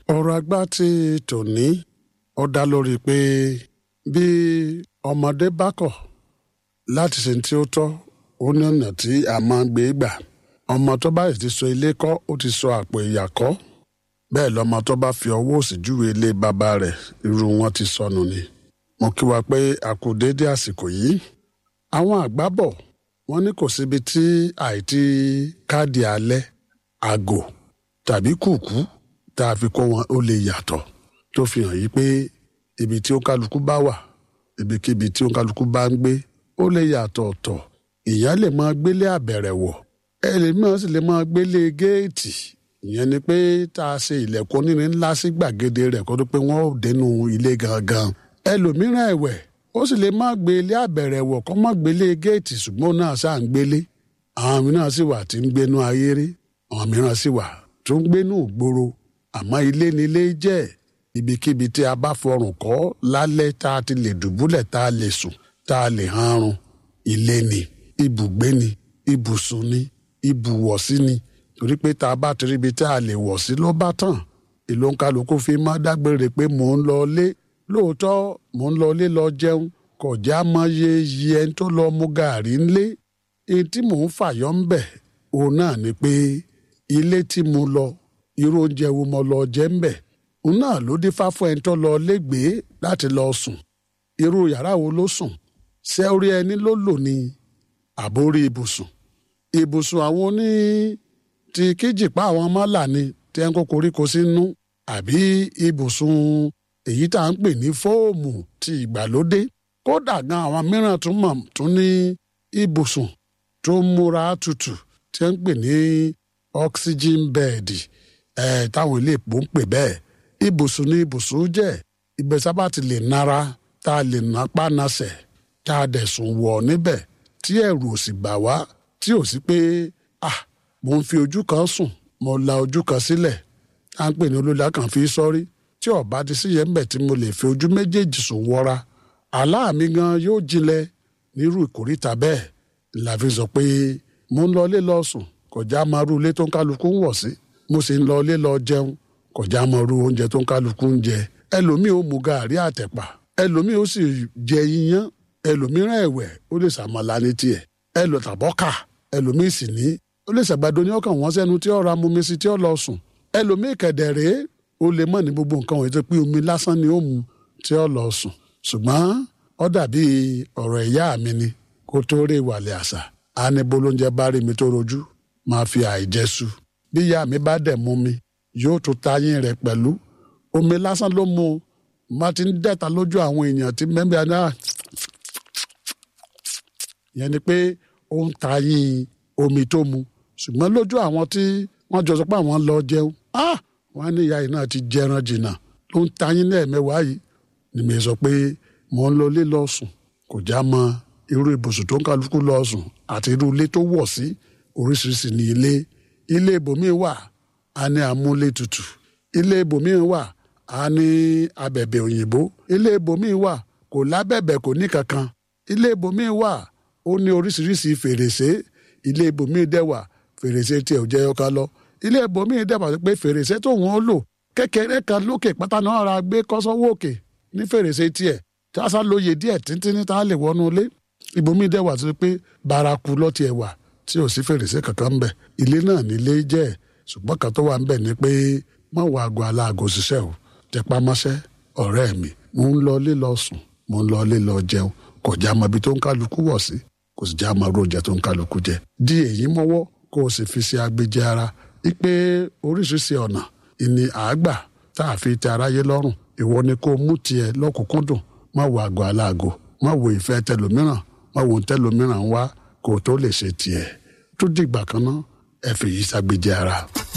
ọ̀rọ̀ àgbà ti tòní ó dá lórí pé bí ọmọdé bá kọ̀ láti ṣe tí ó tọ́ ó ní ọ̀nà tí a máa ń gbé gbà ọmọ tó bá sì ti so ilé kọ́ ó ti so àpò ìyà kọ́ bẹ́ẹ̀ lọ́mọ tó bá fi ọwọ́ òsì júwe ilé bàbá rẹ̀ irú wọn ti sọnù ni mo kí wa pé a kú déédé àsìkò yìí àwọn àgbà bọ̀ wọ́n ní kò síbi tí àìtí káàdì alẹ́ àgò tàbí kùkú tá a fi kó wọn ó lè yàtọ̀ tó fi hàn yí pé ibi tí ó kálukú bá wà ibikíbi tí ó kálukú bá ń gbé ó lè yàtọ̀ ọ̀tọ̀ ìyá lè máa gbélé àbẹ̀rẹ̀ wọ̀ ẹlẹ́mìíràn sì lè máa gbélé géètì ìyẹn ni pé tá a ṣe ilẹ̀kùn onírin ńlá sí gbàgede rẹ̀ kó tó pé wọ́n ò dénú ilé gangan ẹlòmíràn ẹ̀wẹ̀ ó sì lè má gbé ilé àbẹ̀rẹ̀ wọ̀ kó má gbélé géètì ṣùgbọ́n náà ṣáà ń gbélé àwọn mìíràn sì wà tí ń gbénú ayéré àwọn mìíràn sì wà tó ń gbénú ìgboro àmọ́ ilé ni ilé jẹ́ ibikíbi tí a bá fọrùn kọ́ lálẹ́ tá a ti lè dùbúlẹ̀ tá a lè sùn tá a lè hanrun ilé ni ibùgbé ni ibùsùn ni ibùwọ̀sí ni torí pé tá a bá ti ríbi tá a lè wọ̀ sí ló bá tàn ìlú kálukú fi má dágbére pé mò ń lọ lé lóòótọ́ mò ń lọ lé lọ jẹun kò já mọ iye iye ẹni tó lọ mu gàárì ńlé èyí tí mò ń fàyọ́ ń bẹ̀ òun náà ni pé ilé tí mo lọ irú oúnjẹ wo mo lọ jẹ ń bẹ̀ òun náà ló dífá fún ẹni tó lọ légbèé láti lọ sùn irú yàrá wo ló sùn ṣé orí ẹni ló lò ní àbórí ibùsùn ibùsùn àwọn oní ti kíjìpá àwọn mọ́là ni tí ẹ ń kó koríko sínú àbí ibùsùn èyí tá à ń pè ní fóòmù ti ìgbàlódé kódà gan àwọn mìíràn tún mọ̀ tún ní ibùsùn tó ń múra tutù tí ẹ ń pè ní oxygen bed ẹ̀ táwọn ilé ìpò ń pè bẹ́ẹ̀ ibùsùn ní ibùsùn jẹ́ ibẹ̀ sábà ti lè nara tá a lè napá nasẹ̀ tá a dẹ̀ sùn wọ̀ níbẹ̀ tí ẹ̀rù ò sì bà wá tí ò sí pé ah mo ń fi ojú kan sùn mo la ojú kan sílẹ̀ à ń pè ní olóla kan fi sọ́rí tí ọba ti sí yẹn ń bẹ̀ tí mo lè fi ojú méjèèjì sùn wọra àlá mi gan yóò jinlẹ̀ nírú ìkórìtà bẹ́ẹ̀ la fi sọ pé mo ń lọ ilé lọ sùn kọjá máa rú ilé tó ń kálukú ń wọ̀ sí mo sì ń lọ ilé lọ jẹun kọjá máa rú oúnjẹ tó ń kálukú ń jẹ ẹlòmíì ó mu gàárì àtẹ̀pà ẹlòmíì ó sì jẹ iyán ẹlòmíràn ẹ̀wẹ̀ ó lè sàmàlà ní tiẹ̀ ẹlò tàbọ́kà ẹlòmíì sì ní ó lè ṣàgbàdo ní ọkàn wọn sẹ́nu tí ó ra mumi sí tí ó lọ sùn ẹlòmíì kẹ̀dẹ̀rẹ́ ó lè mọ̀ ní gbogbo nǹkan wọ̀nyí tó pé omi lásán ni ó mu tí ó lọ sùn ṣùgbọ́n ó dàbí ọ̀rọ̀ ìyá mi ni kó tó rí ìwàlẹ̀ àṣà á ní bolóúnjẹ bá rí mi tó rojú máa fi àìjẹsù bí ìyá mi bá dẹ̀ mú mi yóò tún tayín rẹ̀ pẹ̀lú omi lásán ló mu má ti ń dẹ̀ta lójú àwọn èèyàn tí mẹ́mbẹ́ náà yẹn ni pé ó ń tayín omi tó mu ṣùgbọ́n lójú àwọn tí wọ́n jọ sọ pé àwọn lọ jẹun wọ́n á ní ìyá yìí náà ti jẹran jìnnà ló ń tayín lẹ́ẹ̀mẹ́wàá yìí ni mi sọ pé mò ń lọ ilé lọ sùn kò já mọ irú ibùsùn tó ń kálukú lọ sùn àti irú ilé tó wọ̀ sí oríṣiríṣi ní ilé ilé ibòmíì wà á ní amúlé tutù ilé ibòmíì wà á ní abẹ̀bẹ̀ òyìnbó ilé ibòmíì wà kò lábẹ̀bẹ̀ kò ní kankan ilé ibòmíì wà ó ní oríṣiríṣi fèrèsé ilé ibòmíì dẹ́wà fèrèsé tiẹ̀ ò jẹ́ ọkà lọ ilé ibòmíì dẹ́wà pé fèrèsé tó wọ́n lò kékeré kan lókè pátá náà ra gbé kọ́sọ́wọ́ òkè ní fèrèsé tiẹ̀ tí a sá lóye díẹ̀ títí ní tá a lè wọnú ilé ibòmíì dẹ́wà tó pé baraku lọ́tì ẹ̀ wà tí ò sí fèrèsé kankan ńbẹ̀ ilé náà nílé jẹ́ ṣùgbọ́n kan tó wà ńbẹ̀ ni pé má wọ aago aláàgò ṣiṣẹ́ o tẹpá mọ́ṣẹ́ ọ̀rẹ́ mi mo ń lọ ilé lọ sùn mo ń lọ ilé lọ jẹun kò já mọ ibi tó ń kálukú wọ̀ sí kò sì já máa róúnjẹ tó ń kálukú jẹ di èyí mọ́wọ́ kó o sì fi ṣe agbèjẹ ara wípé oríṣiríṣi ọ̀nà ìní àágbà tá a fi tẹ aráyé lọ́rùn ìwọ ni kó o mú tiẹ̀ lọ́kùnkúndùn má wo àgọ́ aláàgọ́ má wo ìfẹ́ tẹlòmíràn má wo tẹlòmíràn wá kó o tó lè ṣe tiẹ̀ tó dìgbà kan náà ẹ fi yí ṣàgbéjẹ ara.